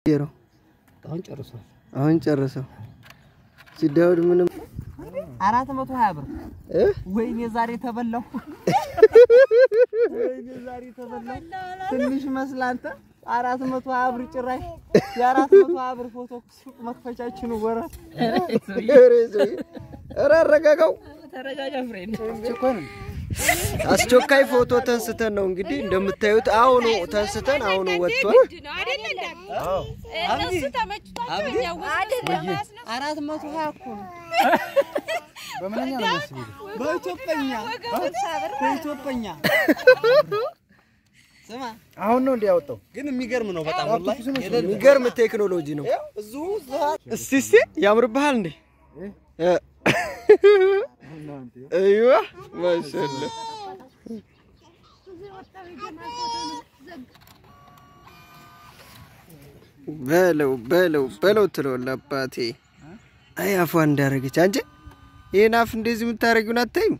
ነው አሁን ጨርሷል። አሁን ጨርሰው ሲዳውድ ምንም አራት መቶ ሀያ ብር እ ወይኔ ዛሬ ተበላሁ። ወይኔ ዛሬ ተበላሁ። ትንሽ መስላ አንተ አራት መቶ ሀያ ብር ጭራሽ የአራት መቶ ሀያ ብር ፎቶ ሱቅ መክፈቻችን ወረ ኧረ ሰውዬ፣ ኧረ አረጋጋው። ተረጋጋ ፍሬንድ። አስቸኳይ ፎቶ ተንስተን ነው እንግዲህ እንደምታዩት አሁኑ ተንስተን አሁኑ ወጥቷል። እነሱ ተመችቷቸው እኛ ውስጥ ለማስነው አራት መቶ ሀያ እኮ ነው። በኢትዮጵኛ በኢትዮጵኛ ስማ አሁን ነው እንዲያወጣው ግን የሚገርም ነው በጣም ወላሂ የሚገርም ቴክኖሎጂ ነው። እዚሁ እስቲ እስቲ ያምርብሃል እንዴ? እ እዩዋ ማሻአላ በለው በለው በለው ትለዋለህ አባቴ። አይ አፏ እንዳረገች አንቺ ይህን አፍ እንደዚህ የምታደርጊውን አታይም?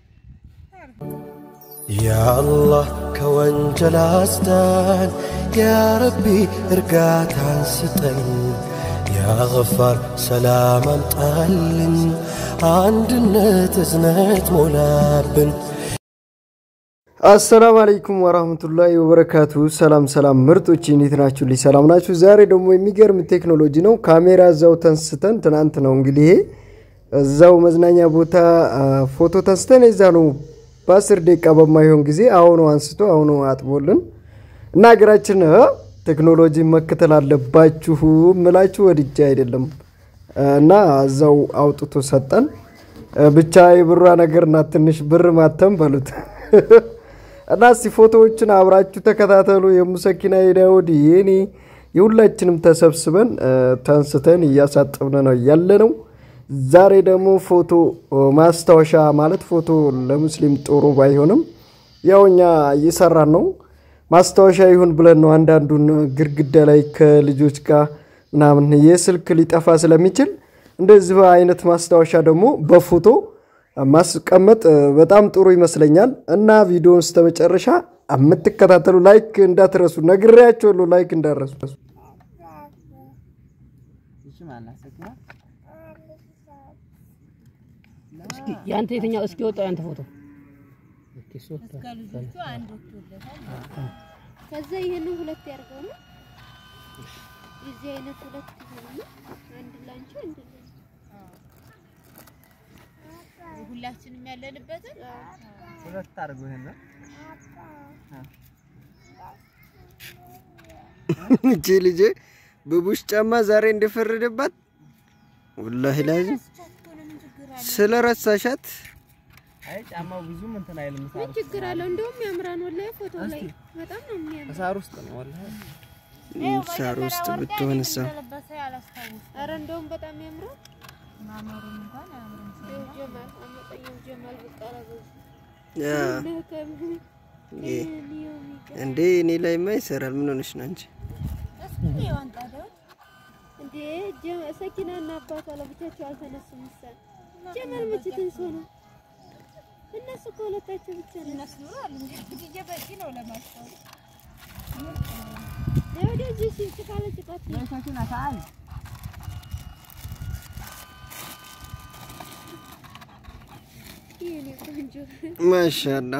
ያአላህ ከወንጀል አስዳን፣ ያረቢ እርጋታን ስጠን፣ ያገፋር ሰላም አምጣልን፣ አንድነት እዝነት ሞላብን። አሰላሙ አለይኩም ወራህመቱላሂ ወበረካቱ። ሰላም ሰላም ምርጦች እንዴት ናችሁ? ልጅ ሰላም ናችሁ? ዛሬ ደግሞ የሚገርም ቴክኖሎጂ ነው። ካሜራ እዛው ተንስተን ትናንት ነው እንግዲህ ይሄ እዛው መዝናኛ ቦታ አ፣ ፎቶ ተንስተን የዛ ነው በአስር ደቂቃ በማይሆን ጊዜ አሁኑ አንስቶ አሁኑ አጥቦልን እና ሀገራችን እ፣ ቴክኖሎጂ መከተል አለባችሁ ምላችሁ ወድጄ አይደለም እና እዛው አውጥቶ ሰጠን። እ፣ ብቻ የብሯ ነገርና ትንሽ ብር ማተም በሉት እና እስቲ ፎቶዎችን አብራችሁ ተከታተሉ። የሙሰኪና የዳውድ የኔ የሁላችንም ተሰብስበን እ፣ ተንስተን እያሳጠብን ነው ያለ ነው። ዛሬ ደግሞ ፎቶ እ፣ ማስታወሻ ማለት ፎቶ ለሙስሊም ጥሩ ባይሆንም ያው እኛ እየሰራን ነው። ማስታወሻ ይሁን ብለን ነው አንዳንዱን ግድግዳ ላይ ከልጆች ጋር ምናምን የስልክ ሊጠፋ ስለሚችል እንደዚህ አይነት ማስታወሻ ደግሞ በፎቶ ማስቀመጥ እ፣ በጣም ጥሩ ይመስለኛል እና ቪዲዮውን እስከ መጨረሻ የምትከታተሉ ላይክ እንዳትረሱ፣ ነግሬያቸዋለሁ። ላይክ እንዳትረሱ። እሺ ማናት ሰኪና እስኪ ያንተ የትኛው እስኪ ወጣው ያንተ ፎቶ ኦኬ ሶ ከልጆቹ አንድ ወጥቶለታል። ከዛ ይሄንን ሁለት ያርገው ነው። የዚህ አይነት ሁለት ይሆናል። አንድ ላንቺ አንድ ለኔ። ሁላችንም ያለንበትን ሁለት አድርገው ይሄን እቺ ልጄ በቡሽ ጫማ ዛሬ እንደፈረደባት ወላሂ ላዚም ስለ ረሳሻት አይ ጫማው ብዙም እንትን አይልም ሳር ምን ችግር አለው? እንደውም ያምራን ወላሂ ፎቶ ላይ በጣም ነው የሚያምር። ሳር ውስጥ ነው ወላሂ ሳር ውስጥ ብትሆን ሰው ለበሰ ያላስታውስ አረ እንደውም በጣም ያምራል። ማማሩን እንኳን አያምርም። ይኸው ጀማል አመጣኛው ጀማል በቃላ በዚህ ያ ለከም ይ- ሊዮሚ እንዴ እኔ ላይማ ይሰራል። ምን ሆነሽ ነው አንቺ? እስኪ የዋንጣ ደው እንዴ ጀ- ሰኪናና አባቷ ለብቻቸው አልተነሱም። ምሳሌ ጀማል መቼ ትንሶ ነው? እነሱ ከሁለታቸው ብቻ ነው። እነሱ አሉ እንግዲህ በቂ ነው ለማስታወስ። ወደዚህ ሲል ካለ ጭቃት ነው። ሰኪና ታል የኔ ቆንጆ ማሻአላ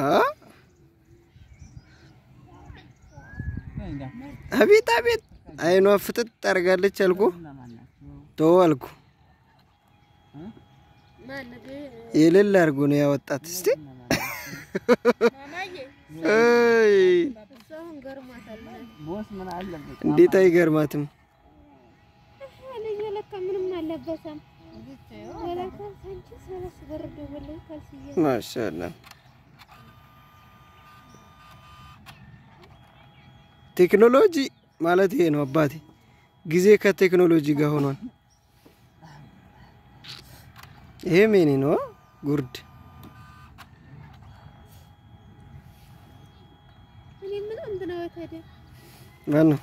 አቤት አቤት፣ አይኗ ፍጥጥ አድርጋለች አልኩ። ተው አልኩ። ማነው የሌለ አድርጎ ነው ያወጣት። እስቲ ማማዬ አይ እሱ አሁን ገርሟታል። ቦስ ምን አለበት እንዴት አይገርማትም? አለኝ ለካ ምንም አልለበሰም። ወላካ አንቺ ሰለስ በረዶ ወላሂ ካልሲዬ ማሻአላ ቴክኖሎጂ ማለት ይሄ ነው አባቴ። ጊዜ ከቴክኖሎጂ ጋር ሆኗል። ይሄ ሜኒ ነው ጉርድ እኔ ምን እንትና ወተደ ማነው?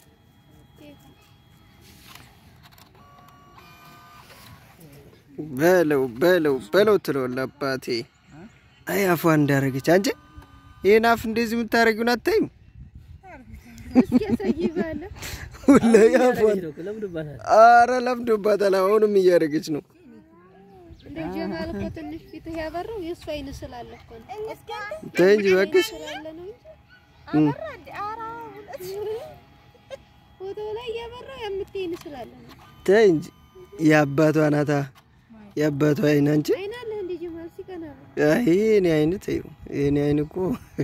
በለው በለው በለው ትለዋለህ አባቴ። አይ አፏ እንዳረገች አንቺ ይህን አፍ እንደዚህ የምታደርጊውን አታይም? እስኪ ያሳይ ባለ ወላሂ አፏን ለምዶባታል። አረ ለምዶባታል። አሁንም እያደረገች ነው። እንደው ጀማል እኮ ትንሽ ፊትህ ያበራው የእሱ አይን ስላለ እኮ ነው። ተይ እንጂ እባክሽ። ስላለ ነው እንጂ አበራ እንደ ኧረ እውነት ፎቶ ላይ ያበራው የምትይን ስላለ ነው። ተይ እንጂ የአባቷ ናታ የአባቷ አይን አንቺ አይን አለህ እንደ ጀማል ሲቀና ነው። አይ የኔ አይን ተይው። የኔ አይን እኮ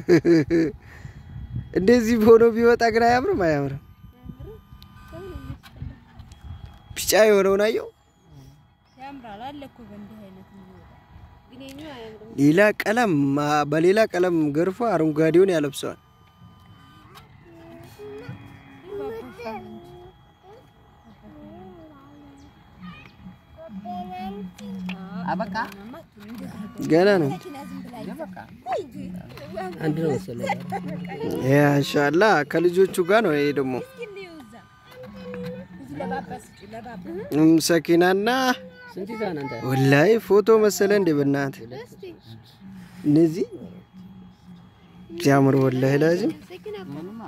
እንደዚህ ሆኖ ቢወጣ ግን አያምርም፣ አያምርም። ሰው ነው የሚያስጠላው። ቢጫ የሆነውን አየው። ያምራል አለ እኮ በእንዲህ አይነት የሚወጣ ግን የኛው አያምርም። ሌላ ቀለም አ- በሌላ ቀለም ገርፎ አረንጓዴውን ያለብሰዋል። አበቃ ገና ነው። አንድ ነው መሰለኝ። ያሻላ ከልጆቹ ጋር ነው። ይሄ ደግሞ እም ሰኪናና ስንት ይዛን አንተ? ወላይ ፎቶ መሰለ እንደ በናት እስቲ እነዚህ ሲያምር ወላሂ ላዚም ሰኪና እኮ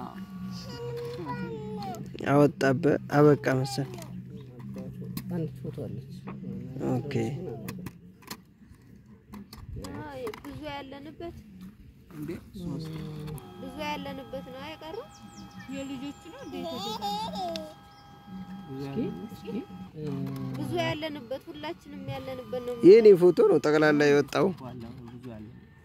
አወጣበ አበቃ መሰል። አንድ ፎቶ አለች። ኦኬ አይ፣ ብዙ ያለንበት እንዴ ሶስት ብዙ ያለንበት ነው አይቀርም። የልጆቹ ነው እንደ ብዙ ያለንበት ሁላችንም ያለንበት ነው። የኔ ፎቶ ነው ጠቅላላ የወጣው። ዋላ ብዙ አለ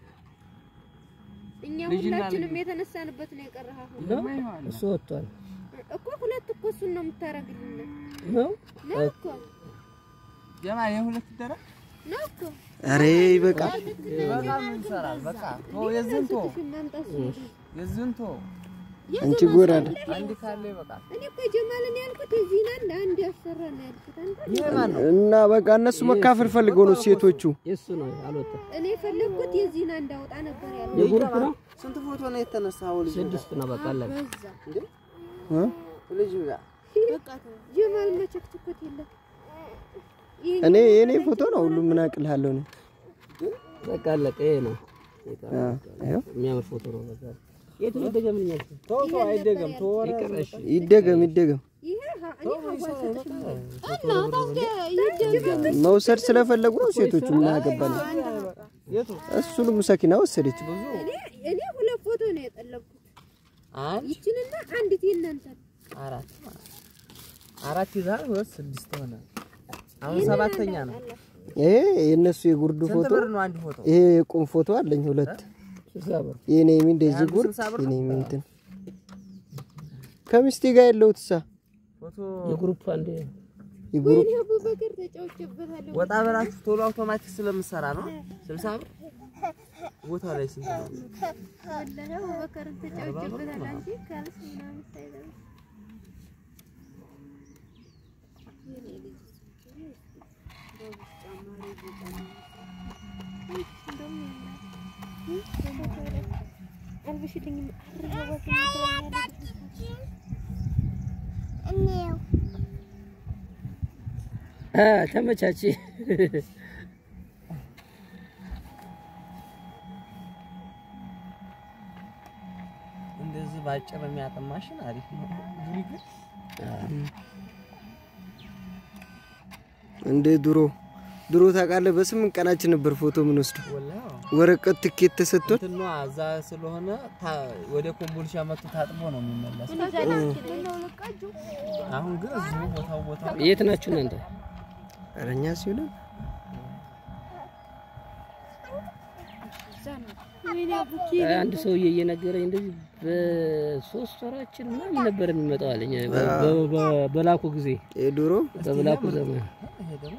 እኛ ልጅና ሁላችንም የተነሳንበት ነው የቀረህ አሁን ነው እሱ ወጥቷል እኮ ሁለት እኮ እሱን ነው የምታረግልን ነው ነው እኮ ጀማ የሁለት ደረቅ ነው እኮ አሬ ይበቃል። በጣም እንሰራል። በቃ ቶ የዝን ቶ ማምጣት የዝን ቶ አንቺ ጎራዳ አንድ ካለ ይበቃል። እኔ እኮ ጀማልን ያልኩት የዚህን አንድ አንድ ያሰራ ነው ያልኩት። አንተ ይሄ ማን ነው? እና በቃ እነሱ መካፈል ፈልገው ነው ሴቶቹ። የሱ ነው አልወጣም። እኔ የፈለግኩት የዚህን አንድ አውጣ ነበር ያልኩት። የግሩፕ ነው ስንት ፎቶ ነው የተነሳው? ልጅ ስድስት ነው በቃ አለቀ። በዛ እ? ልጅ ጋር ጀማል መቸክትኮት የለም ይሄ እኔ የኔ ፎቶ ነው ሁሉም ምን አቅልሃለሁ ነው። በቃ አለቀ። ይሄ ነው አ፣ ይኸው የሚያምር ፎቶ ነው። በቃ የት ነው ደገምኛል? ቶ ቶ አይደገም ቶ ይቀረሽ ይደገም ይደገም። ይሄ ሀ- እኔ ሀዋ ሰጥሽ እና ታዲያ ይደገም መውሰድ ስለፈለጉ ነው ሴቶቹ። ምን አገባን? የቱ እሱንም ሰኪና ወሰደች። እኔ እኔ ሁለት ፎቶ ነው የጠለብኩት። አንድ ይችንና አንዲት የእናንተ አራት አራት ይዛል ሁለት ስድስት ሆነ። አሁን ሰባተኛ ነው። ይሄ የእነሱ የጉርዱ ስንት ፎቶ፣ ብር ነው አንድ ፎቶ? ይሄ የቁም ፎቶ አለኝ ሁለት። ስልሳ ብር የኔ ሚ እንደዚህ ጉርድ የኔ ሚ እንትን ከሚስቴ ጋር ያለሁት ሳ ፎቶ የግሩፕ አንድ የጉርድ ወይኔ አቡበከር ተጫውቼበታለሁ። ወጣ በላችሁ ቶሎ አውቶማቲክ ስለምሰራ ነው። ስልሳ ብር ቦታ ላይ ስንት ነው? ወላሂ አቡበከርን ተጫውቼበታለሁ። አንቺ ካልስ ምናምን ሳይገባ አልብሽልኝም አ ተመቻች። እንደዚህ ባጭር የሚያጥም ማሽን አሪፍ ነው። እንደ ድሮ ድሮ ታውቃለህ፣ በስምንት ቀናችን ነበር ፎቶ ምን ወስደው ወላሂ ወረቀት ትኬት ተሰጥቶን እንትኗ እዛ ስለሆነ ታ- ወደ ኮምቦልቻ መጥቶ ታጥቦ ነው የሚመለስ። አሁን ግን እዚሁ ቦታው ቦታው የት ናችሁ እናንተ? ኧረ እኛ ሲሆን ወይኔ አቡኪ አንድ ሰውዬ እየነገረኝ እንደዚህ በሶስት ወራችን ምናምን ነበር የሚመጣው አለኝ። በ- በ- በ- በላኩ ጊዜ የድሮ በላኩ ዘመን ይሄ ደግሞ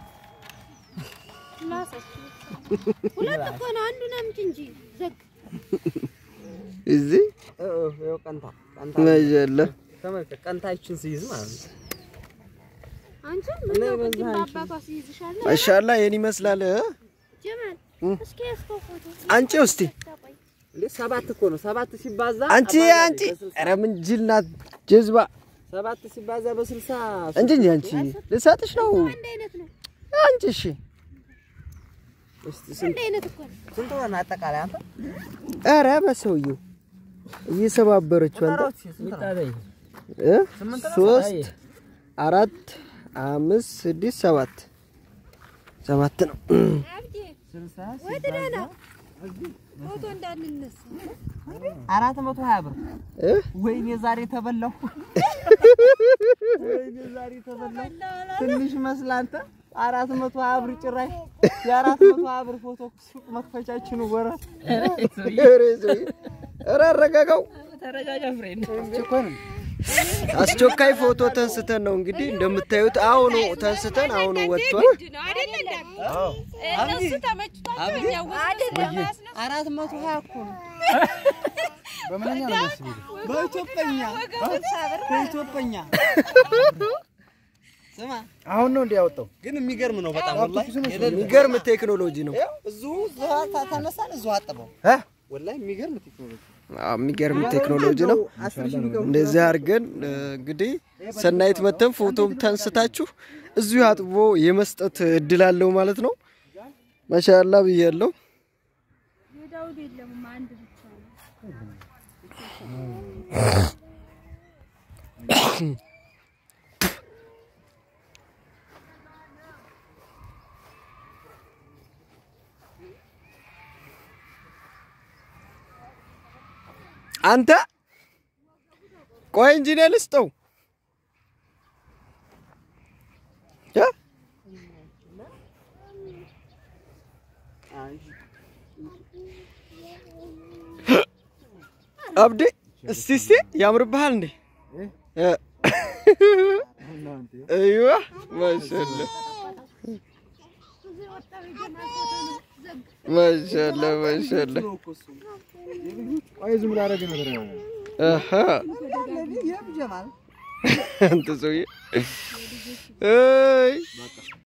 ሁለት እኮ ነው። አንዱን አምጪ እንጂ ዘግ እዚህ እ- እ- ይኸው ቀንታ ቀንታ ማሻአላ ተመልከት፣ ቀንታችን ሲይዝ ማለት ነው። አንቺ ምን ነው ቅድም በአባቷ ሲይዝሻል ማሻአላ የኔ ይመስላል እ? ጀማል እስኪ ያስከው ፎቶ አንቺ ውስቲ ታቆይ እንዴ ሰባት እኮ ነው። ሰባት ሲባዛ አንቺ አባዛ አንቺ በስልሳ- ኧረ ምን ጅል ናት ጀዝባ ሰባት ሲባዛ በስልሳ እንጂ እንጂ አንቺ ልሰጥሽ ነው አንድ አይነት ነው። አንቺ እሺ እስቲ ስንት አንድ አይነት እኮ ነው። ስንት ሆነ አጠቃላይ አንተ? ኧረ በሰውየው እየሰባበረችው አንተ ቁጠራው እስኪ ስንት ነው? ይጣለኝ እ? ሶስት አራት አምስት ስድስት ሰባት ሰባት ነው። አብዲ ወደ ደህና ፎቶ እንዳንነሳ አራት መቶ ሀያ ብር እ? ወይኔ ዛሬ ተበላሁ። ወይኔ ዛሬ ተበላሁ። ትንሽ መስላ አንተ አራት መቶ ሀያ ብር ጭራሽ የአራት መቶ ሀያ ብር ፎቶ ሱቅ መክፈቻችን ወረ ኧረ ሰውዬ፣ ኧረ አረጋጋው። ተረጋጋ ፍሬንድ። አስቸኳይ ፎቶ ተንስተን ነው እንግዲህ እንደምታዩት አሁኑ ተንስተን አሁኑ ወጥቷል። ነው አይደለ? እነሱ ተመችቷቸው እኛ አይደለም አራት መቶ ሀያ እኮ ነው። በኢትዮጵኛ በኢትዮጵኛ ስማ አሁን ነው እንዲያወጣው ግን የሚገርም ነው በጣም ወላሂ የሚገርም ቴክኖሎጂ ነው። እዚሁ ተነሳን እዚሁ አጠበው ወላሂ የሚገርም ቴክኖሎጂ አዎ፣ የሚገርም ቴክኖሎጂ ነው። እንደዚህ አድርገን እ፣ እንግዲህ ሰናይት መተን ፎቶም ተንስታችሁ እዚሁ አጥቦ የመስጠት እድል አለው ማለት ነው። ማሻአላ ብያለሁ። የዳውድ የለም አንድ ብቻ ነው። አንተ ቆይ እንጂ እኔ ልስጠው እ? አብዴ እስቲ እስቲ ያምርብሃል እንዴ? እ? እይዋ ማሻአላ ማሻአላ ማሻአላ ቆይ ዝም ብሎ አደረገ ነገር ነው አሃ የም ጀማል አንተ ሰውዬ እይ